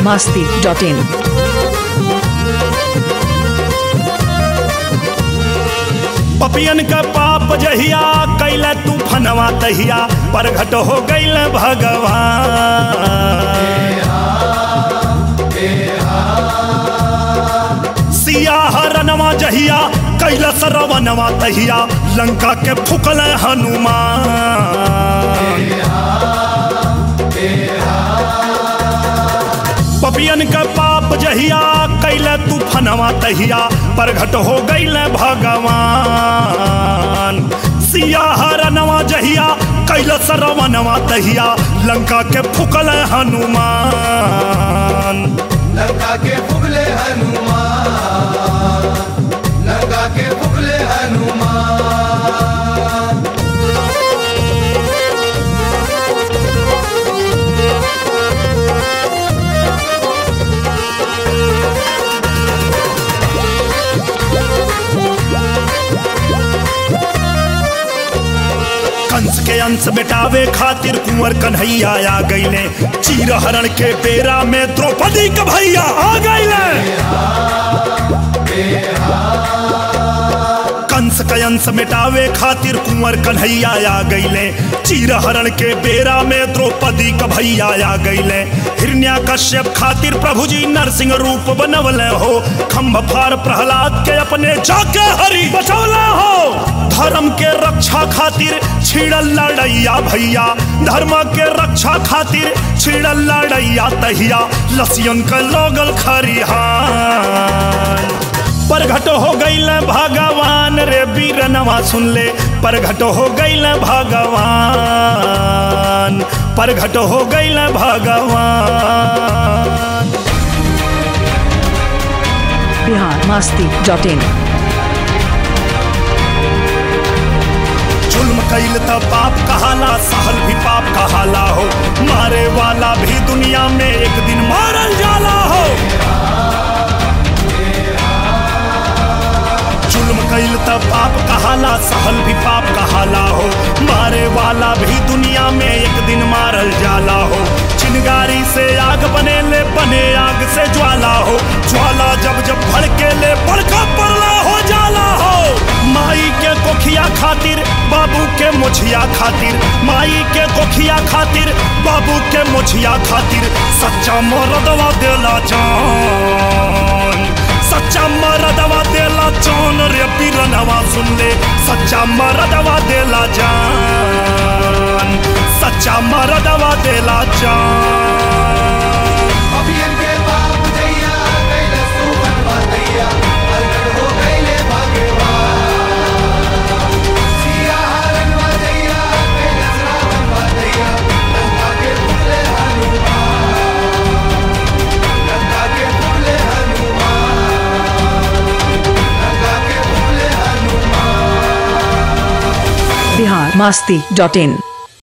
masti.in. पपियन का पाप जहिया कैला तू फनवा तहिया परघट हो गईल भगवान सिया हरनवा जहिया कैला सरवनवा तहिया लंका के फुकल हनुमान पपियन का पाप जहिया कैला तू फनवा तहिया परघट हो गईल भगवान सिया हरनवा जहिया कैला सरवनवा तहिया लंका के फुकल हनुमान लंका के फुगले हनुमान लंका के फुगले हनुमान कंस के अंश मिटावे खातिर कुंवर कन्हैया आ गईले चीर हरण के बेरा में द्रौपदी के भैया आ गईले कंस के अंश मिटावे खातिर कुंवर कन्हैया आ गईले चीर हरण के बेरा में द्रौपदी का भैया आ गईले हिरण्या कश्यप खातिर प्रभु जी नरसिंह रूप बनवले हो खम्भ फार प्रहलाद के अपने जाके हरि बचौले हो धर्म के रक्षा खातिर छिड़ल लड़ैया भैया धर्म के रक्षा खातिर छिड़ल लड़ैया तहिया लसियन के लोगल खरिहान परघट हो गईल भगवान रे बीरनवा सुन ले परघट हो गईल भगवान परघट हो गईल भगवान Bihar masti.in. जुल्म कैल त पाप कहाला सहल भी पाप कहाला हो मारे वाला भी दुनिया में एक दिन मारल जाला हो जुल्म कैल त पाप कहाला सहल भी पाप कहाला हो मारे वाला भी दुनिया में एक दिन मारल जाला हो चिनगारी से आग बने ले बने आग से ज्वाला हो ज्वाला जब जब भड़के ले बड़का पड़ला हो जाला हो माई के कोखिया खातिर बाबू के मुछिया खातिर माई के कोखिया खातिर बाबू के मुछिया खातिर सच्चा मरदवा देला जान सच्चा मरदवा देला जान रे पीरनवा सुन ले सच्चा मरदवा देला जान सच्चा मरदवा देला जान अभियन के बाप जैया कैले सुमन बतैया प्रगट हो गईले भगवान सिया हरन बजैया कैले श्रावण बतैया लंका के फुगले हनुमान लंका के फुगले हनुमान लंका के फुगले हनुमान Bihar masti.in.